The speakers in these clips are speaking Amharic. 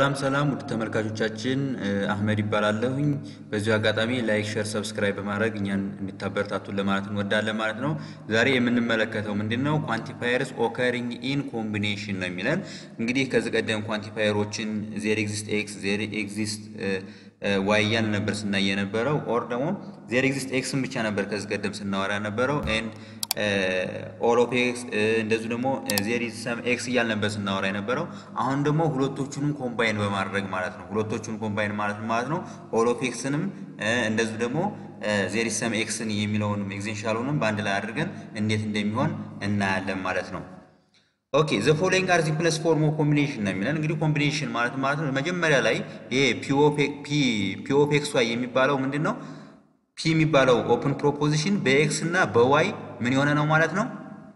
ሰላም ሰላም ውድ ተመልካቾቻችን አህመድ ይባላለሁኝ። በዚሁ አጋጣሚ ላይክ፣ ሸር፣ ሰብስክራይብ በማድረግ እኛን እንድታበረታቱን ለማለት እንወዳለን ማለት ነው። ዛሬ የምንመለከተው ምንድን ነው? ኳንቲፋየርስ ኦከሪንግ ኢን ኮምቢኔሽን ነው የሚለን። እንግዲህ ከዚህ ቀደም ኳንቲፋየሮችን ዜር ኤግዚስት ኤክስ፣ ዜር ኤግዚስት ዋይ እያልን ነበር ስናይ የነበረው ኦር ደግሞ ዜር ኤግዚስት ኤክስን ብቻ ነበር ከዚህ ቀደም ስናወራ ነበረው ኤንድ ኦል ኦፍ ኤክስ እንደዚሁ ደግሞ ዜር ኢዝ ሰም ኤክስ እያልን ነበር ስናወራ የነበረው። አሁን ደግሞ ሁለቶቹንም ኮምባይን በማድረግ ማለት ነው። ሁለቶቹን ኮምባይን ማለት ማለት ነው ኦል ኦፍ ኤክስንም እንደዚሁ ደግሞ ዜር ኢዝ ሰም ኤክስን የሚለውንም ኤግዜንሻሉንም በአንድ ላይ አድርገን እንዴት እንደሚሆን እናያለን ማለት ነው። ኦኬ ዘ ፎሎዊንግ አር ዚ ፕለስ ፎርም ኦፍ ኮምቢኔሽን ነው የሚለን። እንግዲህ ኮምቢኔሽን ማለት ማለት ነው መጀመሪያ ላይ ይሄ ፒ ኦፍ ኤክስ ዋይ የሚባለው ምንድን ነው? ፒ የሚባለው ኦፕን ፕሮፖዚሽን በኤክስ እና በዋይ ምን የሆነ ነው ማለት ነው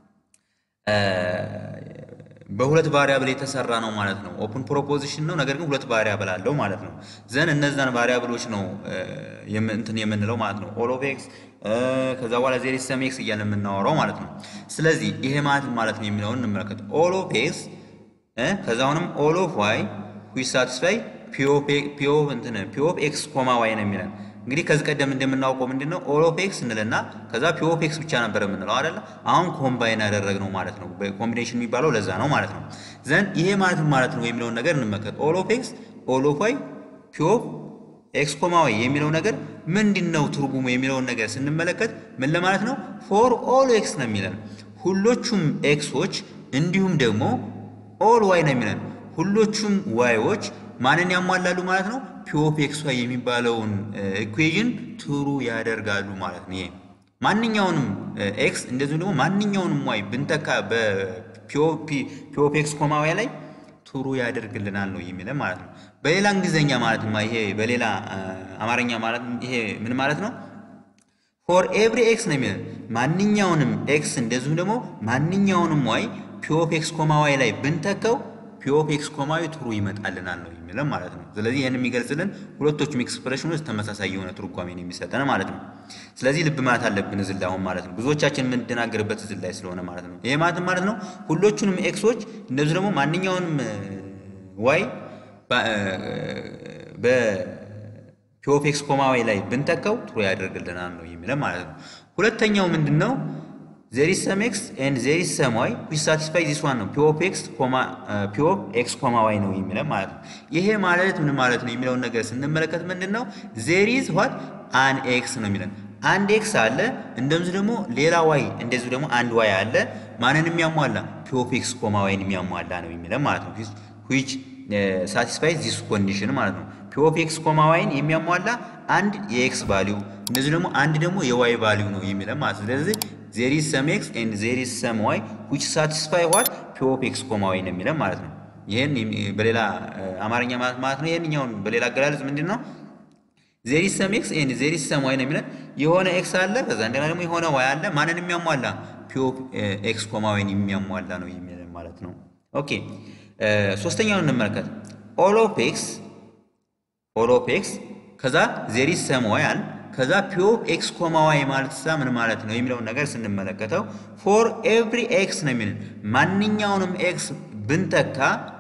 በሁለት ቫሪያብል የተሰራ ነው ማለት ነው። ኦፕን ፕሮፖዚሽን ነው፣ ነገር ግን ሁለት ቫሪያብል አለው ማለት ነው። ዘን እነዛን ቫሪያብሎች ነው እንትን የምንለው ማለት ነው። ኦል ኦፍ ኤክስ ከዛ በኋላ ዜር ኢዝ ሰም ኤክስ እያልን የምናወራው ማለት ነው። ስለዚህ ይሄ ማለት ማለት ነው የሚለውን እንመለከት። ኦል ኦፍ ኤክስ ከዛ አሁንም ኦል ኦፍ ዋይ ዊች ሳቲስፋይ ፒ ኦፍ እንትን ፒ ኦፍ ኤክስ ኮማ ዋይ ነው የሚለን እንግዲህ ከዚህ ቀደም እንደምናውቀው ምንድን ነው ኦል ኦፍ ኤክስ እንልና ከዛ ፒ ኦፍ ኤክስ ብቻ ነበር የምንለው አይደለ? አሁን ኮምባይን ያደረግነው ማለት ነው። ኮምቢኔሽን የሚባለው ለዛ ነው ማለት ነው። ዘንድ ይሄ ማለት ማለት ነው የሚለውን ነገር እንመልከት። ኦል ኦፍ ኤክስ ኦል ኦፍ ዋይ ፒ ኦፍ ኤክስ ኮማ ዋይ የሚለው ነገር ምንድን ነው ትርጉሙ የሚለውን ነገር ስንመለከት ምን ለማለት ነው? ፎር ኦል ኤክስ ነው የሚለን ሁሎቹም ኤክሶች እንዲሁም ደግሞ ኦል ዋይ ነው የሚለን ሁሎቹም ዋይዎች ማንን ያሟላሉ ማለት ነው? ፒ ኦፍ ኤክስ ዋይ የሚባለውን ኢኩዌዥን ትሩ ያደርጋሉ ማለት ነው። ይሄ ማንኛውንም ኤክስ እንደዚሁም ደግሞ ማንኛውንም ዋይ ብንተካ በፒ ኦፍ ኤክስ ኮማ ዋይ ላይ ትሩ ያደርግልናል ነው የሚለን ማለት ነው። በሌላ እንግሊዝኛ ማለት ይሄ በሌላ አማርኛ ማለት ይሄ ምን ማለት ነው? ፎር ኤቭሪ ኤክስ ነው የሚለን ማንኛውንም ኤክስ እንደዚሁም ደግሞ ማንኛውንም ዋይ ፒ ኦፍ ኤክስ ኮማ ዋይ ላይ ብንተካው ፒ ኦፍ ኤክስ ኮማ ዋይ ትሩ ይመጣልናል ነው የሚለን ማለት ነው። ስለዚህ ይህን የሚገልጽልን ሁለቶቹም ኤክስፕሬሽኖች ተመሳሳይ የሆነ ትርጓሜን የሚሰጠን ማለት ነው። ስለዚህ ልብ ማለት አለብን እዚህ ላይ አሁን ማለት ነው። ብዙዎቻችን የምንደናገርበት እዚህ ላይ ስለሆነ ማለት ነው። ይሄ ማለት ማለት ነው ሁሎቹንም ኤክሶች እንደዚሁ ደግሞ ማንኛውንም ዋይ በፒ ኦፍ ኤክስ ኮማ ዋይ ላይ ብንተካው ትሩ ያደርግልናል ነው የሚለን ማለት ነው። ሁለተኛው ምንድን ነው? ዜር ኢዝ ሰም ኤክስ ኤንድ ዜር ኢዝ ሰም ዋይ ዊች ሳቲስፋይ ዚስ ዋን ነው ፒ ኦፍ ኤክስ ኮማ ፒ ኦፍ ኤክስ ኮማ ዋይ ነው የሚለው ማለት ነው። ይሄ ማለት ምን ማለት ነው የሚለውን ነገር ስንመለከት ምንድን ነው ዜር ኢዝ ዋት አን ኤክስ ነው የሚለን አንድ ኤክስ አለ፣ እንደዚሁ ደግሞ ሌላ ዋይ እንደዚሁ ደግሞ አንድ ዋይ አለ። ማንን የሚያሟላ ፒ ኦፍ ኤክስ ኮማ ዋይን የሚያሟላ ነው የሚለው ማለት ነው። ዊች ሳቲስፋይ ዚስ ኮንዲሽን ማለት ነው። ፒ ኦፍ ኤክስ ኮማ ዋይን የሚያሟላ አንድ የኤክስ ቫሊዩ እንደዚሁ ደግሞ አንድ ደግሞ የዋይ ቫሊዩ ነው የሚለው ማለት ነው። ስለዚህ ዜር ኢዝ ሰም ኤክስ ኤንድ ዜር ኢዝ ሰም ዋይ ዊች ሳቲስፋይ ዋት ፒ ኦፍ ኤክስ ኮማ ዋይ ነው የሚለው ማለት ነው። ይህን በሌላ አማርኛ ማለት ነው። ይህንኛውን በሌላ አገላለጽ ምንድን ነው? ዜር ኢዝ ሰም ኤክስ ኤንድ ዜር ኢዝ ሰም ዋይ ነው የሚለን የሆነ ኤክስ አለ፣ ከዛ እንደገና ደግሞ የሆነ ዋይ አለ። ማንን የሚያሟላ ፒ ኦፍ ኤክስ ኮማ ዋይን የሚያሟላ ነው የሚለን ማለት ነው። ኦኬ ሶስተኛውን እንመልከት። ኦል ኦፍ ኤክስ ኦል ኦፍ ኤክስ ከዛ ዜር ኢዝ ሰም ዋይ አለ ከዛ ፒ ኦፍ ኤክስ ኮማ ዋይ ማለት ሳ ምን ማለት ነው የሚለውን ነገር ስንመለከተው ፎር ኤቭሪ ኤክስ ነው የሚልን ማንኛውንም ኤክስ ብንተካ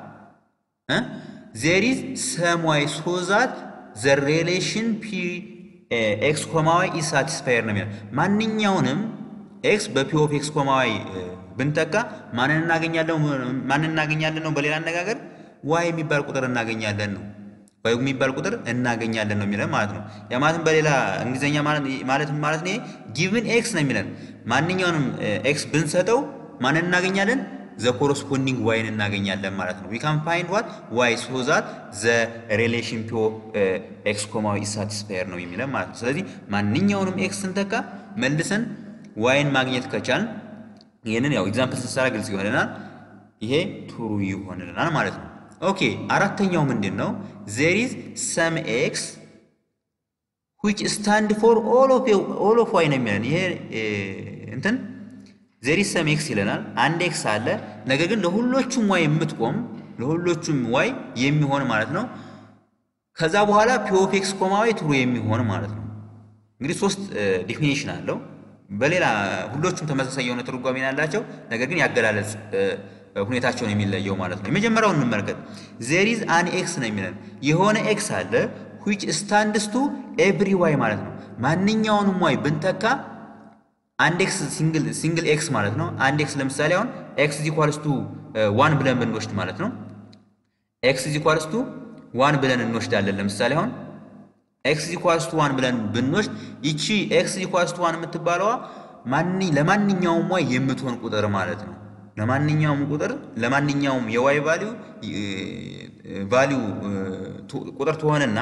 ዜር ኢዝ ሰም ዋይ ሶ ዛት ዘ ሬሌሽን ፒ ኤክስ ኮማ ዋይ ኢዝ ሳቲስፋየር ነው የሚለው ማንኛውንም ኤክስ በፒ ኦፍ ኤክስ ኮማ ዋይ ብንተካ ማንን እናገኛለን? ማንን እናገኛለን ነው በሌላ አነጋገር ዋይ የሚባል ቁጥር እናገኛለን ነው ዋይ የሚባል ቁጥር እናገኛለን ነው የሚለን ማለት ነው። ያ ማለትም በሌላ እንግሊዝኛ ማለት ማለት ነው ጊቭን ኤክስ ነው የሚለን ማንኛውንም ኤክስ ብንሰጠው ማንን እናገኛለን? ዘ ኮረስፖንዲንግ ዋይን እናገኛለን ማለት ነው። ዊ ካን ፋይንድ ዋት ዋይ ሶ ዛት ዘ ሪሌሽን ፒ ኦፍ ኤክስ ኮማ ዋይ ኢዝ ሳቲስፋየር ነው የሚለን ማለት ነው። ስለዚህ ማንኛውንም ኤክስ ስንተካ መልሰን ዋይን ማግኘት ከቻልን ይህንን ያው ኤግዛምፕል ስንሰራ ግልጽ ይሆንልናል። ይሄ ቱሩ ይሆንልናል ማለት ነው። ኦኬ አራተኛው ምንድን ነው? ዜር ኢዝ ሰም ኤክስ ዊች ስታንድ ፎር ኦል ኦፍ ዋይ ነው የሚለን ይሄ እንትን ዜር ኢዝ ሰም ኤክስ ይለናል። አንድ ኤክስ አለ፣ ነገር ግን ለሁሎቹም ዋይ የምትቆም ለሁሎቹም ዋይ የሚሆን ማለት ነው። ከዛ በኋላ ፒ ኦፍ ኤክስ ኮማ ዋይ ትሩ የሚሆን ማለት ነው። እንግዲህ ሶስት ዲፊኒሽን አለው። በሌላ ሁሎቹም ተመሳሳይ የሆነ ትርጓሜ ያላቸው ነገር ግን ያገላለጽ ሁኔታቸውን የሚለየው ማለት ነው። የመጀመሪያውን እንመልከት። ዜር ኢዝ አን ኤክስ ነው የሚለን የሆነ ኤክስ አለ ዊች ስታንድስ ቱ ኤቭሪ ዋይ ማለት ነው። ማንኛውንም ዋይ ብንተካ አንድ ኤክስ ሲንግል ኤክስ ማለት ነው። አንድ ኤክስ ለምሳሌ አሁን ኤክስ ኢኳልስ ቱ ዋን ብለን ብንወስድ ማለት ነው። ኤክስ ኢኳልስ ቱ ዋን ብለን እንወስዳለን። ለምሳሌ አሁን ኤክስ ኢኳልስ ቱ ዋን ብለን ብንወስድ ይቺ ኤክስ ኢኳልስ ቱ ዋን የምትባለዋ ለማንኛውም ዋይ የምትሆን ቁጥር ማለት ነው። ለማንኛውም ቁጥር ለማንኛውም የዋይ ቫሊዩ ቫሊዩ ቁጥር ትሆንና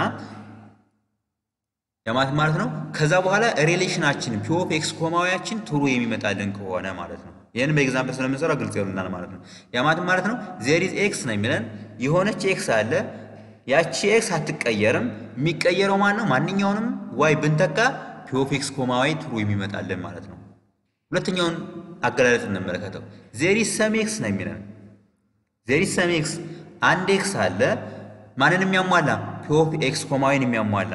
የማለት ማለት ነው። ከዛ በኋላ ሪሌሽናችን ፒ ኦፍ ኤክስ ኮማዊያችን ትሩ የሚመጣልን ከሆነ ማለት ነው። ይህን በኤግዛምፕል ስለምንሰራ ግልጽ ይሆንልናል ማለት ነው። የማለት ማለት ነው ዜር ኢዝ ኤክስ ነው የሚለን የሆነች ኤክስ አለ። ያቺ ኤክስ አትቀየርም። የሚቀየረው ማን ነው? ማንኛውንም ዋይ ብንተካ ፒ ኦፍ ኤክስ ኮማዊ ትሩ የሚመጣልን ማለት ነው። ሁለተኛውን አገላለጽ እንመለከተው። ዜር ኢዝ ሰም ኤክስ ነው የሚለን ዜር ኢዝ ሰም ኤክስ አንድ ኤክስ አለ። ማንን የሚያሟላ? ፒ ኦፍ ኤክስ ኮማዊን የሚያሟላ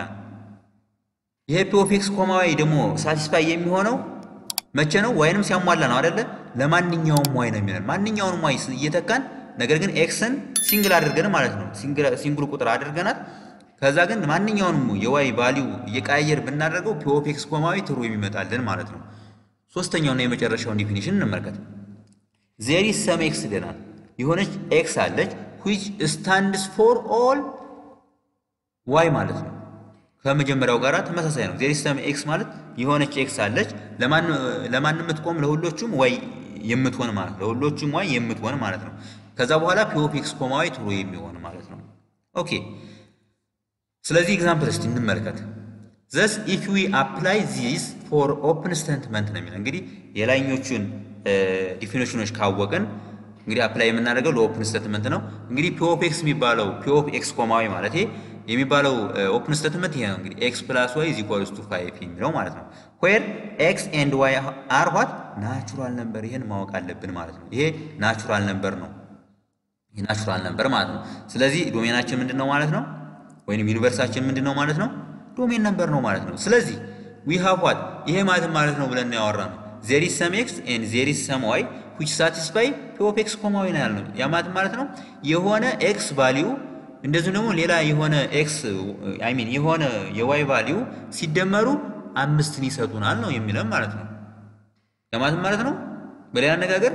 ይሄ ፒ ኦፍ ኤክስ ኮማዊ ደግሞ ሳቲስፋይ የሚሆነው መቼ ነው? ዋይንም ሲያሟላ ነው አይደለ? ለማንኛውም ዋይ ነው የሚለን ማንኛውንም ዋይ እየተካን ነገር ግን ኤክስን ሲንግል አድርገን ማለት ነው ሲንግል ቁጥር አድርገናት ከዛ ግን ማንኛውንም የዋይ ቫሊዩ እየቀያየር ብናደርገው ፒ ኦፍ ኤክስ ኮማዊ ትሩ የሚመጣልን ማለት ነው። ሶስተኛውና የመጨረሻውን ዲፊኒሽን እንመልከት። ዜር ኢዝ ሰም ኤክስ ይለናል። የሆነች ኤክስ አለች ዊች ስታንድስ ፎር ኦል ዋይ ማለት ነው። ከመጀመሪያው ጋር ተመሳሳይ ነው። ዜር ኢዝ ሰም ኤክስ ማለት የሆነች ኤክስ አለች ለማን የምትቆም ለሁሎቹም ዋይ የምትሆን ማለት ነው። ለሁሎቹም ዋይ የምትሆን ማለት ነው። ከዛ በኋላ ፒ ኦፍ ኤክስ ኮማዊ ትሩ የሚሆን ማለት ነው። ኦኬ ስለዚህ ኤግዛምፕል እስቲ እንመልከት። ዘስ ኢፍ ዊ አፕላይ ዚስ ፎር ኦፕን ስቴትመንት ነው የሚለው እንግዲህ የላይኞቹን ዲፊኒሽኖች ካወቅን እንግዲህ አፕላይ የምናደርገው ለኦፕን ስቴትመንት ነው። እንግዲህ ፒ ኦፍ ኤክስ የሚባለው ፒ ኦፍ ኤክስ ኮማዊ ማለት የሚባለው ኦፕን ስቴትመንት ይሄ ነው። እንግዲህ ኤክስ ፕላስ ዋይ ኢዝ ኢኳልስ ቱ ፋይቭ የሚለው ማለት ነው። ዌር ኤክስ ኤንድ ዋይ አር ዋት ናቹራል ነምበር። ይሄን ማወቅ አለብን ማለት ነው። ይሄ ናቹራል ነምበር ነው። ይሄ ናቹራል ነምበር ማለት ነው። ስለዚህ ዶሜናችን ምንድን ነው ማለት ነው? ወይም ዩኒቨርሳችን ምንድን ነው ማለት ነው? ዶሜን ነምበር ነው ማለት ነው። ስለዚህ ዊ ሃቭ ዋት ይሄ ማለት ማለት ነው ብለን ያወራ ነው ዜር ኢዝ ሰም ኤክስ ኤንድ ዜር ኢዝ ሰም ዋይ ዊች ሳቲስፋይ ፒ ኦፍ ኤክስ ኮማዊ ነው ያልነው። ያ ማለት ማለት ነው የሆነ ኤክስ ቫሊዩ እንደዚሁም ደግሞ ሌላ የሆነ ኤክስ አይ ሚን የሆነ የዋይ ቫሊዩ ሲደመሩ አምስትን ይሰጡናል ነው የሚለም ማለት ነው። ያ ማለት ማለት ነው በሌላ አነጋገር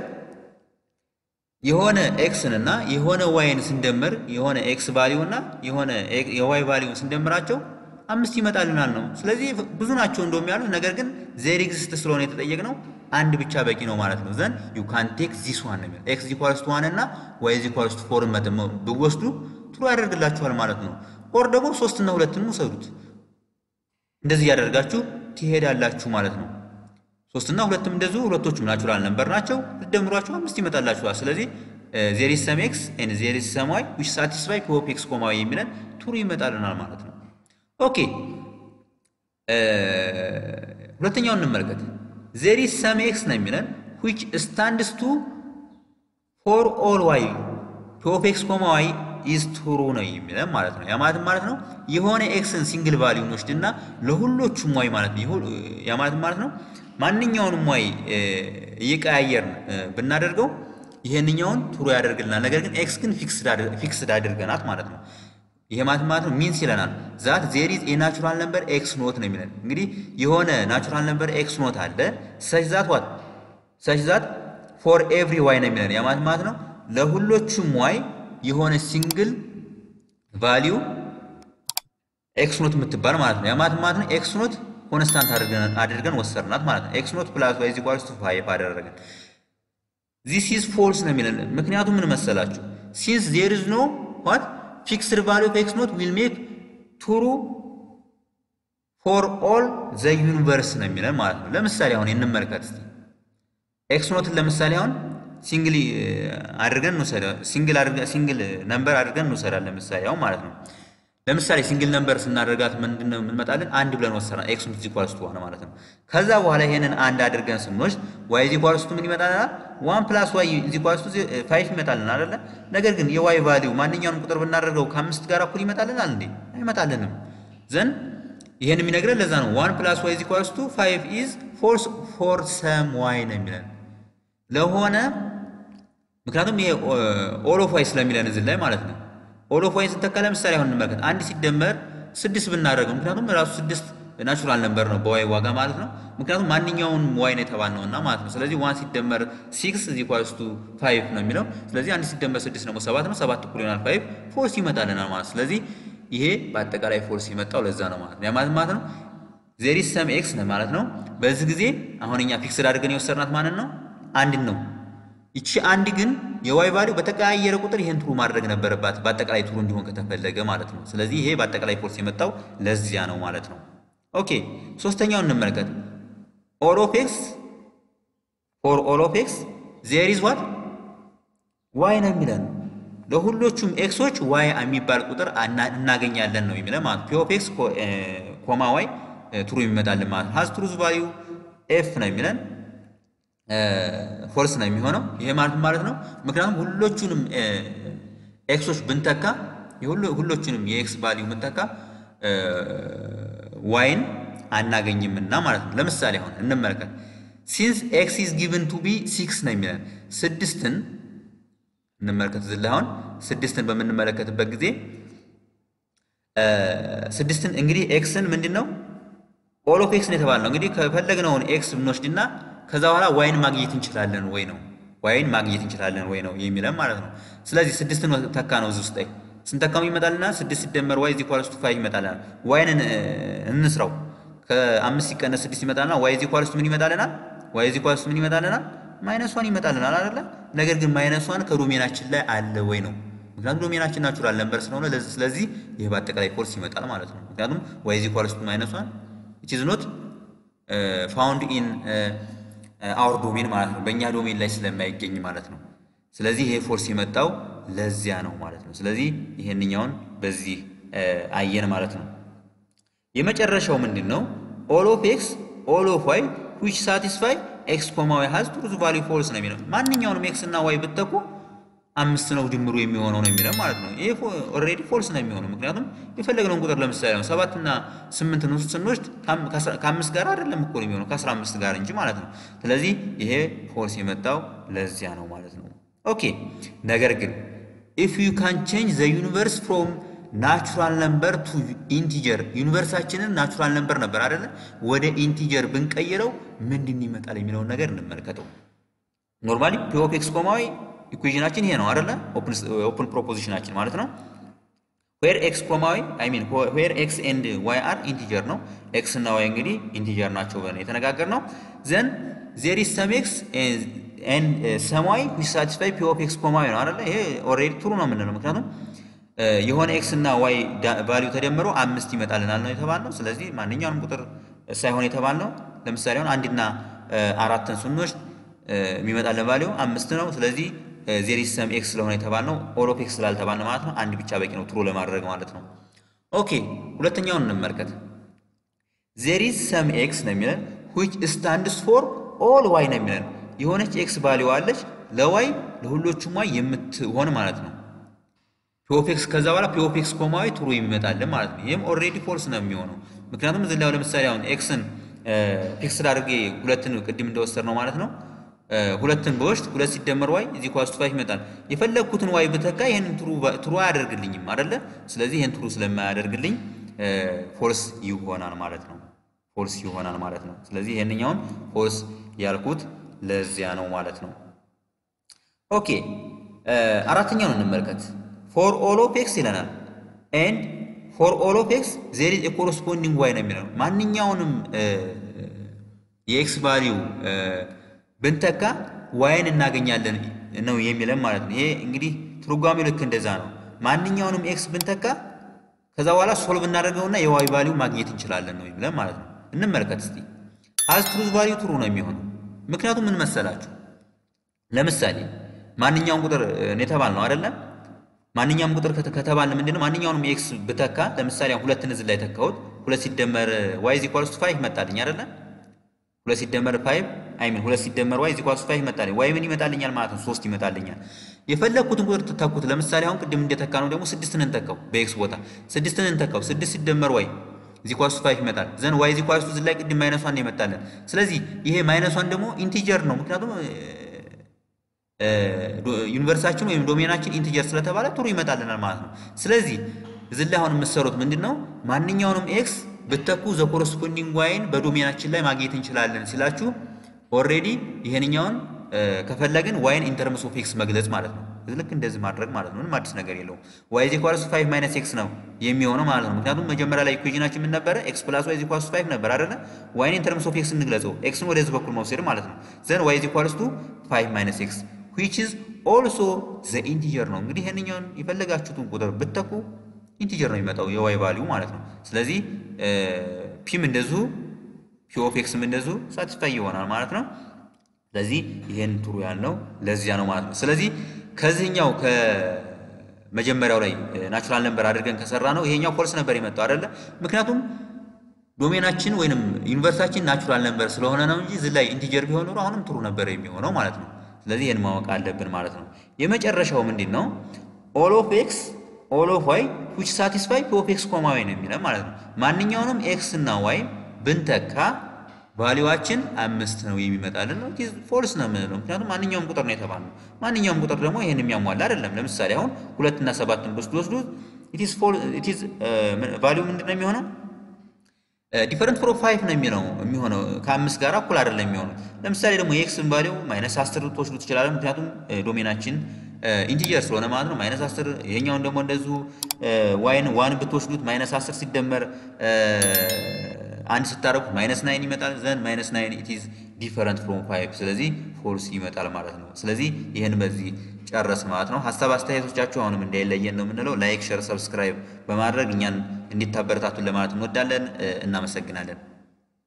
የሆነ ኤክስን እና የሆነ ዋይን ስንደምር የሆነ ኤክስ ቫሊዩ እና የሆነ የዋይ ቫሊዩን ስንደምራቸው አምስት ይመጣልናል ነው። ስለዚህ ብዙ ናቸው እንደውም ያሉት፣ ነገር ግን ዜር ኤግዚስት ስለሆነ የተጠየቅነው አንድ ብቻ በቂ ነው ማለት ነው። ዘን ዩ ካን ቴክ ዚስ ዋን ነው ኤክስ ኢኳልስ ቱ ዋን እና ዋይ ኢኳልስ ቱ ፎር ብወስዱ ጥሩ ያደርግላችኋል ማለት ነው። ኦር ደግሞ ሶስት እና ሁለትን ውሰዱት። እንደዚህ እያደርጋችሁ ትሄዳላችሁ ማለት ነው። ሶስት እና ሁለትም እንደዚሁ ሁለቶቹም ናቹራል ነምበር ናቸው። ልደምሯቸው አምስት ይመጣላችኋል። ስለዚህ ዜር ኢዝ ሰም ኤክስ ኤንድ ዜር ኢዝ ሰም ዋይ ዊች ሳቲስፋይ ፒ ኦፍ ኤክስ ኮማዊ የሚለን ቱሩ ይመጣልናል ማለት ነው። ኦኬ ሁለተኛውን እንመልከት። ዜር ኢዝ ሰም ኤክስ ነው የሚለን ዊች ስታንድስ ቱ ፎር ኦል ዋይ ፒ ኦፍ ኤክስ ኮማ ዋይ ኢዝ ቱሩ ነው የሚለን ማለት ነው። ያ ማለት ማለት ነው የሆነ ኤክስን ሲንግል ቫሊዩ እንወስድና ለሁሎቹም ዋይ ማለት ነው። ያ ማለት ማለት ነው ማንኛውንም ዋይ እየቀያየርን ብናደርገው ይሄንኛውን ቱሩ ያደርግልናል። ነገር ግን ኤክስ ግን ፊክስድ አድርገናት ማለት ነው። ይሄ ማለት ማለት ነው ሚንስ ይለናል ዛት ዜር ኢዝ ኤ ናቹራል ነምበር ኤክስ ኖት ነው የሚለን። እንግዲህ የሆነ ናቹራል ነምበር ኤክስ ኖት አለ ሰች ዛት ዋት ሰች ዛት ፎር ኤቭሪ ዋይ ነው የሚለን። ያ ማለት ማለት ነው ለሁሎቹም ዋይ የሆነ ሲንግል ቫሊዩ ኤክስ ኖት የምትባል ማለት ነው። ያ ማለት ማለት ነው ኤክስ ኖት ኮንስታንት አድርገን ወሰርናት ማለት ነው። ኤክስ ኖት ፕላስ ዋይ ኢኳልስ ቱ ፋይቭ አደረግን። ዚስ ኢዝ ፎልስ ነው የሚለን። ምክንያቱም ምን መሰላችሁ ሲንስ ዜር ኢዝ ኖ ዋት ፊክስድ ቫሊዩ ኦፍ ኤክስ ኖት ዊል ሜክ ቱሩ ፎር ኦል ዘ ዩኒቨርስ ነው የሚለን ማለት ነው። ለምሳሌ አሁን እንመልከት እስቲ ኤክስ ኖትን ለምሳሌ አሁን ሲንግል አድርገን እንውሰድ ሲንግል አድርገን ሲንግል ነምበር አድርገን እንውሰዳለን። ለምሳሌ አሁን ማለት ነው ለምሳሌ ሲንግል ነምበር ስናደርጋት ምንድን ነው የምንመጣለን? አንድ ብለን ወሰና ኤክስ ኖት ኢኳልስ ቱ ሆነ ማለት ነው። ከዛ በኋላ ይሄንን አንድ አድርገን ስንወስድ ዋይ ኢኳልስ ቱ ምን ይመጣልናል? ዋን ፕላስ ዋይ ኢኳልስ ቱ ፋይቭ ይመጣልናል አይደለ? ነገር ግን የዋይ ቫሊዩ ማንኛውንም ቁጥር ብናደርገው ከአምስት ጋር እኩል ይመጣልናል እንዴ? አይመጣልንም። ዘን ይሄን የሚነግረን ለዛ ነው ዋን ፕላስ ዋይ ኢኳልስ ቱ ፋይቭ ኢዝ ፎርስ ፎር ሰም ዋይ ነው የሚለን ለሆነ ምክንያቱም ይሄ ኦል ኦፍ ዋይ ስለሚለን እዚህ ላይ ማለት ነው። ኦል ኦፍ ዋይን ስንተካ ለምሳሌ አሁን እንመልከት አንድ ሲደመር ስድስት ብናደርገው ምክንያቱም ራሱ ስድስት ናቹራል ነበር ነው በዋይ ዋጋ ማለት ነው። ምክንያቱም ማንኛውን ዋይ ነው የተባልነው እና ማለት ነው። ስለዚህ ዋን ሲደመር ሲክስ እዚ ኳስ ቱ ፋይቭ ነው የሚለው። ስለዚህ አንድ ሲደመር ስድስት ደግሞ ሰባት ነው። ሰባት እኩል ይሆናል ፋይቭ ፎርስ ይመጣልናል ማለት ስለዚህ ይሄ በአጠቃላይ ፎርስ የመጣው ለዛ ነው ማለት ነው። ያ ማለት ማለት ነው ዜሪ ሰም ኤክስ ነው ማለት ነው። በዚህ ጊዜ አሁን እኛ ፊክስድ አድርገን የወሰድናት ማለት ነው አንድን ነው። ይቺ አንድ ግን የዋይ ቫሊው በተቀያየረ ቁጥር ይሄን ትሩ ማድረግ ነበረባት በአጠቃላይ ትሩ እንዲሆን ከተፈለገ ማለት ነው። ስለዚህ ይሄ በአጠቃላይ ፎርስ የመጣው ለዚያ ነው ማለት ነው። ኦኬ ሶስተኛውን እንመልከት። ኦል ኦፍ ኤክስ ፎር ኦል ኦፍ ኤክስ ዜር ኢዝ ዋት ዋይ ነው የሚለን ለሁሎቹም ኤክሶች ዋይ የሚባል ቁጥር እናገኛለን ነው የሚለን ማለት ፒ ኦፍ ኤክስ ኮማ ዋይ ትሩ የሚመጣልን ማለት ነው። ሀዝ ትሩዝ ቫሊዩ ኤፍ ነው የሚለን ፎልስ ነው የሚሆነው። ይሄ ማለት ማለት ነው ምክንያቱም ሁሎቹንም ኤክሶች ብንተካ ሁሎቹንም የኤክስ ቫሊዩ ብንተካ ዋይን አናገኝምና ማለት ነው። ለምሳሌ አሁን እንመልከት። ሲንስ ኤክስ ኢዝ ጊቭን ቱ ቢ ሲክስ ነው የሚለን ስድስትን እንመልከት። እዚህ ላይ አሁን ስድስትን በምንመለከትበት ጊዜ ስድስትን እንግዲህ ኤክስን ምንድን ነው ኦል ኦፍ ኤክስ ነው የተባልነው። እንግዲህ ከፈለግነውን ኤክስ ብንወስድና ከዛ በኋላ ዋይን ማግኘት እንችላለን ወይ ነው ዋይን ማግኘት እንችላለን ወይ ነው የሚለን ማለት ነው። ስለዚህ ስድስትን ተካ ነው እዚህ ውስጥ ላይ ስንተካም ይመጣልና ስድስት ሲደመር ዋይ ዚኳልስቱ ፋይቭ ይመጣልናል። ዋይን እንስራው ከአምስት ሲቀነስ ስድስት ይመጣልና ዋይ ዚኳልስቱ ምን ይመጣልናል? ዋይ ዚኳልስቱ ምን ይመጣልናል? ማይነስ ዋን ይመጣልናል አይደለ? ነገር ግን ማይነስ ዋን ከዶሜናችን ላይ አለ ወይ ነው። ምክንያቱም ዶሜናችን ናቹራል ነምበር ስለሆነ ስለዚህ ይህ በአጠቃላይ ፎርስ ይመጣል ማለት ነው። ምክንያቱም ዋይ ዚኳልስቱ ማይነስ ዋን ኢት ኢዝ ኖት ፋውንድ ኢን አውር ዶሜን ማለት ነው። በእኛ ዶሜን ላይ ስለማይገኝ ማለት ነው። ስለዚህ ይሄ ፎርስ የመጣው ለዚያ ነው ማለት ነው። ስለዚህ ይሄንኛውን በዚህ አየን ማለት ነው። የመጨረሻው ምንድን ነው? ኦል ኦፍ ኤክስ ኦል ኦፍ ዋይ ዊች ሳቲስፋይ ኤክስ ኮማ ዋይ ሀዝ ትሩዝ ቫሊዩ ፎልስ ነው የሚለው። ማንኛውንም ኤክስ እና ዋይ ብትተኩ አምስት ነው ድምሩ የሚሆነው ነው የሚለው ማለት ነው። ይሄ ኦልሬዲ ፎልስ ነው የሚሆነው ምክንያቱም የፈለግነውን ቁጥር ለምሳሌ ነው ሰባት እና ስምንት ስንወስድ ከአምስት ጋር አይደለም እኮ የሚሆነው ከአስራ አምስት ጋር እንጂ ማለት ነው። ስለዚህ ይሄ ፎልስ የመጣው ለዚያ ነው ማለት ነው። ኦኬ ነገር ግን ኢፍ ዩ ካን ቼንጅ ዘ ዩኒቨርስ ፍሮም ናቹራል ነምበር ቱ ኢንቲጀር ዩኒቨርሳችንን ናቹራል ነምበር ነበር አይደለ ወደ ኢንቲጀር ብንቀይረው ምንድን ይመጣል የሚለውን ነገር እንመልከተው። ኖርማሊ ፒ ኦፍ ኤክስ ኮማዊ ኢኩዌሽናችን ይሄ ነው አይደለ ኦፕን ፕሮፖዚሽናችን ማለት ነው። ዌር ኤክስ ኮማዊ አይ ሚን ዌር ኤክስ ኤንድ ዋይ አር ኢንቲጀር ነው። ኤክስ እና ዋይ እንግዲህ ኢንቲጀር ናቸው ብለን የተነጋገር ነው። ዘን ዜር ኢዝ ሰም ኤክስ ኤንድ ሰም ዋይ ዊች ሳቲስፋይ ፒ ኦፍ ኤክስ ኮማዊ ነው አይደለ ይሄ ኦልሬዲ ትሩ ነው የምንለው ምክንያቱም የሆነ ኤክስ እና ዋይ ቫሊዩ ተደምሮ አምስት ይመጣልናል ነው የተባልነው። ስለዚህ ማንኛውንም ቁጥር ሳይሆን የተባልነው ለምሳሌ አሁን አንድና አራትን ስንወስድ የሚመጣልን ቫሊዩ አምስት ነው። ስለዚህ ዜር ኢዝ ሰም ኤክስ ስለሆነ የተባልነው ኦል ኦፍ ኤክስ ስላልተባልነው ማለት ነው አንድ ብቻ በቂ ነው ትሩ ለማድረግ ማለት ነው። ኦኬ ሁለተኛውን እንመልከት። ዜር ኢዝ ሰም ኤክስ ነው የሚለን ዊች ስታንድስ ፎር ኦል ዋይ ነው የሚለን የሆነች ኤክስ ቫሊዩ አለች ለዋይ ለሁሎቹም ዋይ የምትሆን ማለት ነው ፒኦፌክስ ከዛ በኋላ ፒኦፌክስ ኮማዊ ትሩ የሚመጣልን ማለት ነው። ይህም ኦልሬዲ ፎልስ ነው የሚሆነው ምክንያቱም እዚህ ላይ ለምሳሌ አሁን ኤክስን ፊክስድ አድርጌ ሁለትን ቅድም እንደወሰድ ነው ማለት ነው ሁለትን በወስድ ሁለት ሲደመር ዋይ እዚህ ኳስ ፋይቭ ይመጣል። የፈለግኩትን ዋይ ብተካ ይህንን ትሩ አያደርግልኝም አይደለ? ስለዚህ ይህን ትሩ ስለማያደርግልኝ ፎልስ ይሆናል ማለት ነው። ፎልስ ይሆናል ማለት ነው። ስለዚህ ይህንኛውን ፎልስ ያልኩት ለዚያ ነው ማለት ነው። ኦኬ አራተኛውን እንመልከት። ፎር ኦል ኦፍ ኤክስ ይለናል ኤንድ ፎር ኦል ኦፍ ኤክስ ዜር ኢዝ ኮረስፖንዲንግ ዋይ ነው የሚለው ማንኛውንም የኤክስ ቫሊዩ ብንተካ ዋይን እናገኛለን ነው የሚለን ማለት ነው። ይሄ እንግዲህ ትርጓሜው ልክ እንደዛ ነው። ማንኛውንም ኤክስ ብንተካ ከዛ በኋላ ሶልቭ እናደርገውና የዋይ ቫሊዩ ማግኘት እንችላለን ነው የሚለን ማለት ነው። እንመልከት እስቲ አዝ ትሩዝ ቫሊዩ ትሩ ነው የሚሆነው ምክንያቱም ምን መሰላችሁ ለምሳሌ ማንኛውም ቁጥር የተባል ነው አይደለም ማንኛውም ቁጥር ከተባለ ምንድነው ማንኛውንም ኤክስ ብተካ ለምሳሌ ሁለትን እዚህ ላይ ተካሁት ሁለት ሲደመር ዋይ ኢዝ ኢኳልስ ቱ ፋይቭ መጣልኝ አይደለ ሁለት ሲደመር ፋይቭ አይ ሚን ሁለት ሲደመር ዋይ ኢዝ ኢኳልስ ቱ ፋይቭ መጣልኝ ዋይ ምን ይመጣልኛል ማለት ነው ሶስት ይመጣልኛል የፈለግኩትን ቁጥር ትተኩት ለምሳሌ አሁን ቅድም እንደተካ ነው ደግሞ ስድስትን እንተካው በኤክስ ቦታ ስድስትን እንተካው ስድስት ሲደመር ዋይ ኢዝ ኢኳልስ ቱ ፋይቭ ይመጣል ዘን ዋይ ኢዝ ኢኳልስ ቱ እዚህ ላይ ቅድም ማይነሷን ነው ይመጣልን ስለዚህ ይሄ ማይነሷን ደግሞ ኢንቲጀር ነው ምክንያቱም ዩኒቨርሳችን ወይም ዶሜናችን ኢንቲጀር ስለተባለ ትሩ ይመጣልናል ማለት ነው። ስለዚህ እዚህ ላይ አሁን የምትሰሩት ምንድን ነው? ማንኛውንም ኤክስ ብተኩ ዘ ኮረስፖንዲንግ ዋይን በዶሜናችን ላይ ማግኘት እንችላለን ሲላችሁ ኦልሬዲ ይሄንኛውን ከፈለግን ዋይን ኢንተርምስ ኦፍ ኤክስ መግለጽ ማለት ነው። ልክ እንደዚህ ማድረግ ማለት ነው። ምንም አዲስ ነገር የለውም። ዋይ ዚ ኳልስ ፋይቭ ማይነስ ኤክስ ነው የሚሆነው ማለት ነው። ምክንያቱም መጀመሪያ ላይ ኢኩዌሽናችን ምን ነበረ? ኤክስ ፕላስ ዋይ ዚ ኳልስ ፋይቭ ነበር አይደለ? ዋይን ኢንተርምስ ኦፍ ኤክስ እንግለጸው። ኤክስን ወደዚህ በኩል መውሰድ ማለት ነው። ዘን ዋይ ዚ ኳልስ ቱ ፋይቭ ማይነስ ኤክስ ዊች ኢዝ ኦልሶ ዘ ኢንቲጀር ነው። እንግዲህ ይህንኛውን የፈለጋችሁትን ቁጥር ብትተኩ ኢንቲጀር ነው የሚመጣው የዋይ ቫሊዩ ማለት ነው። ስለዚህ ፒም እንደዚሁ ፒ ኦፍ ኤክስም እንደዚሁ ሳቲስፋይ ይሆናል ማለት ነው። ስለዚህ ይሄን ጥሩ ያልነው ለዚያ ነው ማለት ነው። ስለዚህ ከዚህኛው ከመጀመሪያው ላይ ናቹራል ነበር አድርገን ከሰራ ነው ይሄኛው ፎልስ ነበር የመጣው አይደለ? ምክንያቱም ዶሜናችን ወይንም ዩኒቨርሳችን ናቹራል ነበር ስለሆነ ነው እንጂ እዚህ ላይ ኢንቲጀር ቢሆን ኖሮ አሁንም ጥሩ ነበር የሚሆነው ማለት ነው። ስለዚህ ይህን ማወቅ አለብን ማለት ነው። የመጨረሻው ምንድን ነው? ኦል ኦፍ ኤክስ ኦል ኦፍ ዋይ ዊች ሳቲስፋይ ፒ ኦፍ ኤክስ ኮማ ዋይ ነው የሚለው ማለት ነው። ማንኛውንም ኤክስ እና ዋይ ብንተካ ቫሊዋችን አምስት ነው የሚመጣልን ነው። ፎልስ ነው የምንለው ምክንያቱም ማንኛውም ቁጥር ነው የተባልነው። ማንኛውም ቁጥር ደግሞ ይህን የሚያሟላ አይደለም። ለምሳሌ አሁን ሁለት እና ሰባትን ብስድ ወስዱ ቫሊው ምንድን ነው የሚሆነው? ዲፈረንት ፍሮም ፋይቭ ነው የሚለው የሚሆነው ከአምስት ጋር እኩል አይደለም የሚሆነው። ለምሳሌ ደግሞ የኤክስን ቫሊው ማይነስ አስር ልትወስዱ ትችላለን። ምክንያቱም ዶሜናችን ኢንቲጀር ስለሆነ ማለት ነው። ማይነስ አስር ይሄኛውን ደግሞ እንደዚሁ ዋይን ዋን ብትወስዱት ማይነስ አስር ሲደመር አንድ ስታረጉት ማይነስ ናይን ይመጣል። ዘን ማይነስ ናይን ኢት ኢዝ ዲፈረንት ፍሮም ፋይቭ ስለዚህ ፎልስ ይመጣል ማለት ነው። ስለዚህ ይህን በዚህ ጨረስ ማለት ነው። ሀሳብ አስተያየቶቻችሁ አሁንም እንዳይለየን ነው የምንለው። ላይክ፣ ሸር፣ ሰብስክራይብ በማድረግ እኛን እንዲታበረታቱን ለማለት እንወዳለን። እናመሰግናለን።